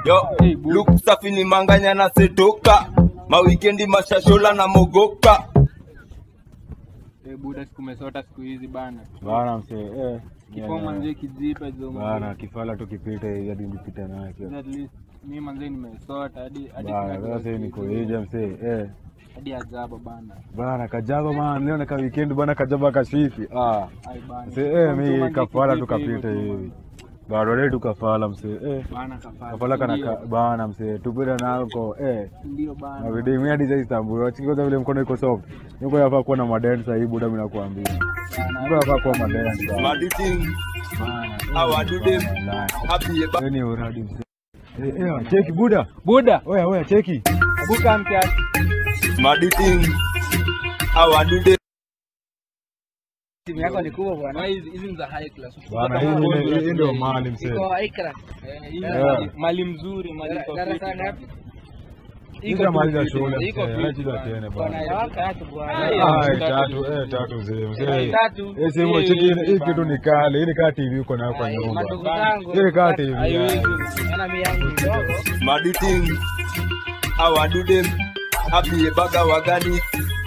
yo look safi ni manganya na setoka mawikendi mashashola na mogoka Eh, buda sikumesota siku hizi bana bana msee eh, kifo manzie kijipe zo bana kifala tu kipite hivi hadi nipite naye at least mi manzie nimesota hadi hadi bana sina sasa kitu niko hivi. hija msee eh hadi ajaba bana bana kajaba man leo naka weekend bana kajaba kashifi ah ai bana msee eh Mtu mi manzie kafala kijipe hivyo tukapite tu, hivi bado leo tukafala msee eh bana kafala kafala kana Ndio. ka- bana msee tupita nako eh ndio bana na video mimi hadi sasa Istanbul wachiki kwanza vile mkono iko soft niko yafaa kuwa na madensa hii buda mimi nakuambia niko yafaa kuwa madensa maditing bana How I do them. Wallahi. happy eba Wewe ni uradi msee eh eh cheki buda buda oya oya cheki buka mkiasi maditing how I do them Simu yako ni kubwa bwana. hizi hizi ni za high class bana hii hii- hii ndio mali msee Iko ikra. Eh, hii ni Eh. mali- mali mzuri mali Dara- iko darasa fiti ngapi? bana. Hizi Iko mali za fiti, shule iko msee fiti acha bana. tena Bwana bana ya tatu bwana. Ai, Ai, tatu. tatu eh tatu mzee mzee Tatu. eh simu Hii- cheki hii hii bana. kitu ni kale hii ni kaa TV uko nayo kwa Ai, nyumba Madogo Bana. zangu. hii ni kaa TV Haiwezi. Yana mimi yangu ndogo. maditing how I do them happy ebaga wagani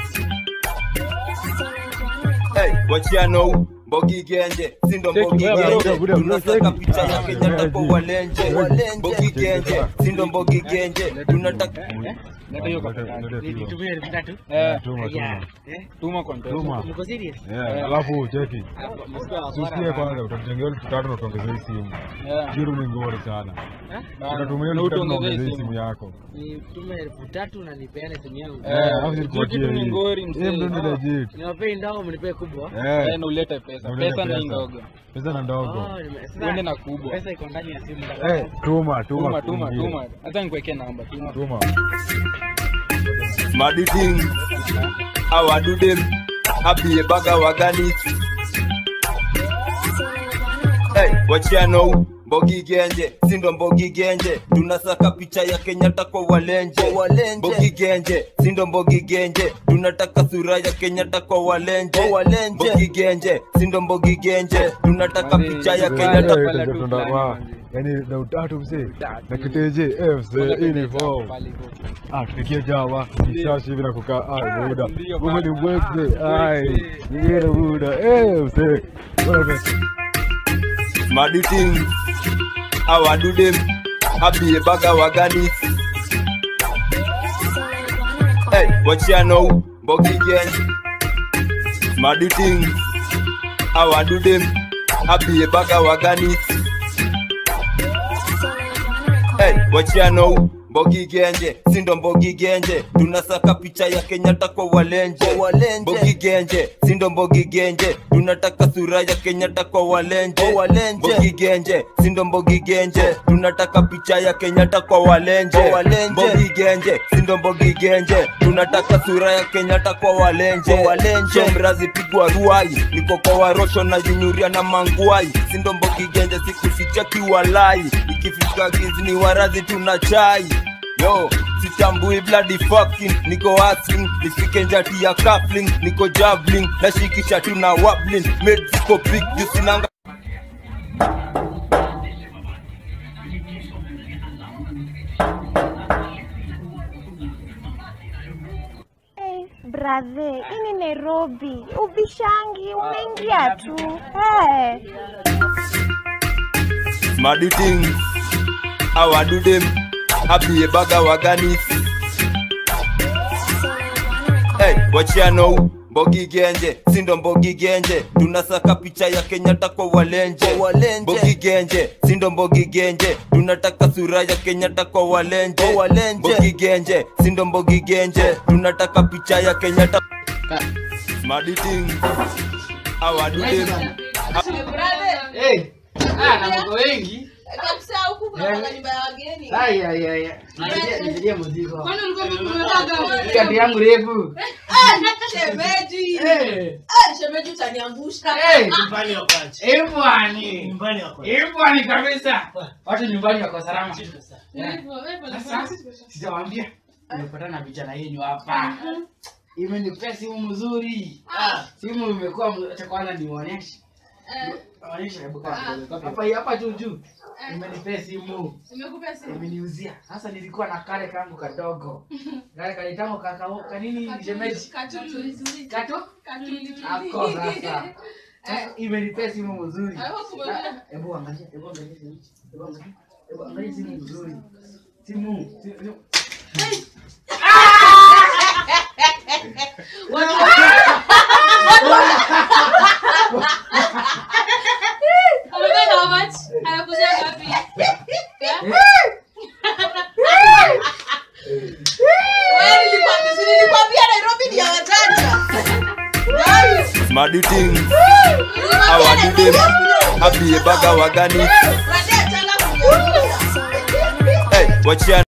hey wachia no Bogi genje, sindo Cheki, mbogi wewe, genje, buda, buda, buda, tunataka cheki. picha ya Kenyatta kwa walenje, Bogi genje, sindo mbogi genje, tunataka Leta hiyo kwa Leta- tatu. leta hiyo. Nitumie elfu tatu. Eh, Tuma tuma Ya. Eh? tuma kwa mtoto. tuma Mko serious? Eh, alafu cheki Msikia wa Susikie bora. kwanza utatengea elfu tatu na utuongezee hii simu. Eh, Kiru ni ngori sana. bana. Utatumia Na elfu tatu na utuongezee uongezee hii simu. simu yako. Nitume elfu tatu na nipeane simu yangu. Eh, Eh, alafu kitu nikupatie tu ni hii. ngori, mzee. Hii ndo ni legit. Niwapei ndogo mnipee kubwa. Eh, Eh, na ulete pesa. na ulete Pesa ni pesa. ndogo. Pesa na ndogo. Oh, nime- sasa Uende na kubwa. Pesa iko ndani ya simu. Eh, tuma, tuma. Tuma, tuma, kuingia. tuma. Hata nikuwekee namba, tuma. Tuma. maditing how I do them happy ebaga wagani hey wachia no Mbogi genje, sindo mbogi genje, tunasaka picha ya Kenyatta kwa walenje. Mbogi genje, sindo mbogi genje, tunataka sura ya Kenyatta kwa walenje. Mbogi genje, sindo mbogi genje, tunataka picha ya Kenyatta Eh, pala tu tunda- fulani, wa- manzi. Yaani na utatu mzee. Utatu. Na kiteje, eh mzee, hii ni form. Pale hivyo. Ah, tufikie Java, kishashi hivi na kukaa, ah, muda. Ndio, Wewe ni bana. mwekwe, Ah, ai. mwekwe. Nyingine muda. Eh, mzee. Wewe maditing how I do them happy ebaga wagani hey wachia no mbogi genje maditing how I do them happy ebaga wagani hey wachia no Mbogi genje, sindo mbogi genje, tunasaka picha ya Kenyatta kwa walenje. Mbogi genje, sindo mbogi genje, tunataka sura ya Kenyatta kwa walenje. Mbogi genje, sindo mbogi genje, tunataka picha ya Kenyatta kwa walenje. Mbogi genje, sindo mbogi genje, tunataka sura ya Kenyatta kwa walenje. Shomrazi pigwa ruai, niko kwa warosho na jinyuria na manguai, sindo mbogi genje, sikuficha kiwalai, ikifika gizi ni warazi tuna chai Yo, sitambui bloody fucking niko hustling nifike njati ya coupling niko jabbling nashikisha tu na wobbling made ziko big juu sinanga Hey, brathe, hii ni Nairobi. Ubishangi, unaingia tu. Hey. maditing how I do them happy ebaga wagani hey, wachia no Mbogi genje, sindo mbogi genje, tunasaka picha ya Kenyatta kwa walenje. Mbogi genje, sindo mbogi genje, tunataka sura ya Kenyatta kwa walenje. Mbogi genje, sindo mbogi genje, tunataka picha ya Kenyatta. Maditing, how I do them. Eh. Ah, na mambo wengi. kabisa huku kuna nyumba ya wageni. Ai ai ai. Nisaidie nisaidie mzigo. Kwani ulikuwa umepanga Kati yangu refu. shemeji? Eh. Ah, shemeji utaniangusha. Eh, nyumbani wako aje? Eh bwani. Nyumbani wako. Eh bwani kabisa. Watu nyumbani wako salama. Eh. Sasa sijawaambia nimepatana na vijana yenu hapa. Imenipea simu mzuri. Simu imekuwa mz- cha kwanza niwaonyeshe. Onyesha hebu kaa Ah. kidogo. Hapa hii- hapa juu juu. Imenipea simu. Nimekupea simu. Imeniuzia. Sasa nilikuwa na kale kangu kadogo. Kale kalitango kakao kanini shemeji. Katuli. Kato? Katuli. Ako sasa. Sasa imenipea simu mzuri. Ah, huku umekuja. Hebu angalia, hebu angalia simu. Hebu angalia. Hebu angalia simu mzuri. Simu. simu- Amependa how much? Anakuzia ngapi? Wewe nilikwambia, si nilikwambia Nairobi ni ya wajanja. Guys, Smart things. nilikwambia Our Nairobi didem. ni ya Happy baga wagani. wajanja. Wajanja, alafu ni ya- Hey, wachia